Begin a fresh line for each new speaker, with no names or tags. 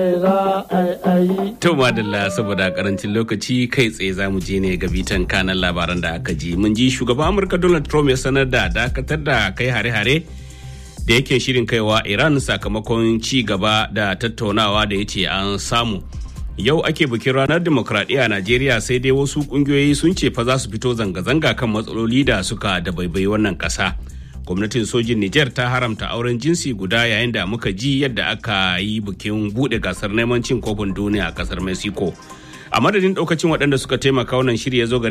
To madalla saboda karancin lokaci kai tsaye za mu je ne ga bitan kanan labaran da aka ji. Mun ji shugaban Amurka Donald Trump ya sanar da dakatar da kai hare-hare da yake shirin kaiwa Iran sakamakon ci gaba da tattaunawa da ya ce an samu. Yau ake bikin ranar demokradiyya a Najeriya sai dai wasu kungiyoyi sun ce fa za su fito zanga-zanga kan matsaloli da suka da baibai wannan ƙasa. gwamnatin sojin Nijar ta haramta auren jinsi guda yayin da muka ji yadda aka yi bikin bude gasar neman cin kofin duniya a kasar Mexico. A madadin daukacin waɗanda suka taimaka wannan shirya zo